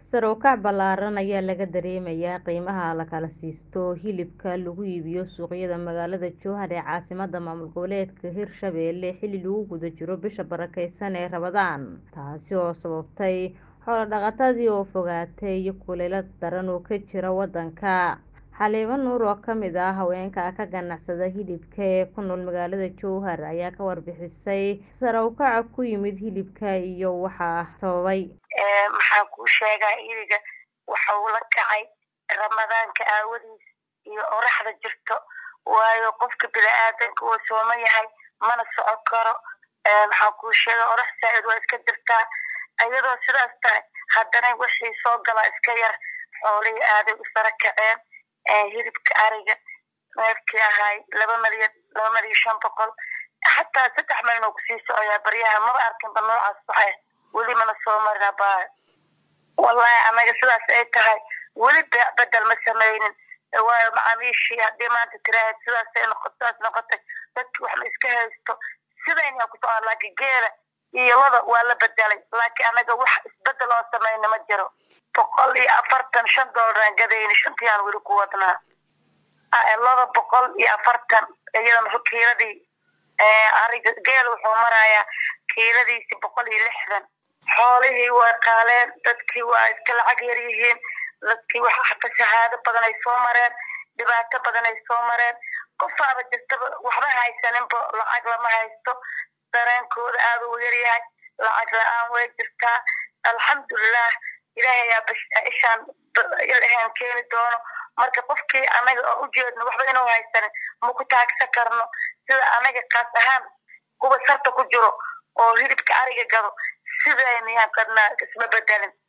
sare u kac ballaaran ayaa laga dareemayaa qiimaha la kala siisto hilibka lagu iibiyo suuqyada magaalada jowhar ee caasimadda maamul goboleedka hirshabelle xilli lagu guda jiro bisha barakeysan ee rabadaan taasi oo sababtay xoolo dhaqatadii oo fogaatay iyo kulaylo daran oo ka jira waddanka xaliimo nuur oo kamid ah haweenka ka ganacsada hilibka ee ku nool magaalada jowhar ayaa ka warbixisay sare u kaca ku yimid hilibka iyo waxa sababay maxaan kuu sheegaa iliga waxa uu la kacay ramadaanka aawadiis iyo oraxda jirto waayo qofka bini-aadanka uu sooman yahay mana socon karo maxaan kuu sheega orax saa-id waa iska jirtaa iyadoo sidaas tahay haddana wixii soo galaa iska yar xoolihii aaday u sara kaceen hilibka ariga neefkii ahaay laba malyan laba malyan shan boqol xataa saddex malyan oo kusii socoyaa baryaha maba arkinba noocaas waxa weli mana soo marina ba wallahi anaga sidaas ay tahay weli beec bedel ma sameynin waayo macaamiishii haddii maanta tiraahad sidaas ay noqo sidaas noqotay dadki wax ma iska haysto sidayna ku socon laakiin geela iyo lada waa la bedelay laakiin anaga wax isbedel oo sameyna ma jiro boqol iyo afartan shan doolaraan gadayni shantii aan weli ku wadnaa laba boqol iyo afartan iyadana kiiladii ariga geel wuxuu marayaa kiiladiisi boqol iyo lixdan xoolihii waa qaaleen dadkii waa iska lacag yar yihiin dadkii wax xata shahaado badan ay soo mareen dhibaato badan ay soo mareen qofaaba jirtaba waxba haysaninba lacag lama haysto dareenkooda aada u yaryahay lacag la-aan way jirtaa alxamdulilah ilaahay ayaa ishaan ilahan keeni doono marka qofkii anaga oo ujeedno waxba inuu haysanin maku taagsan karno sida anaga kaas ahaan kuwa sarta ku jiro oo hilibka ariga gado sidaynayaan kadnaa isma bedelin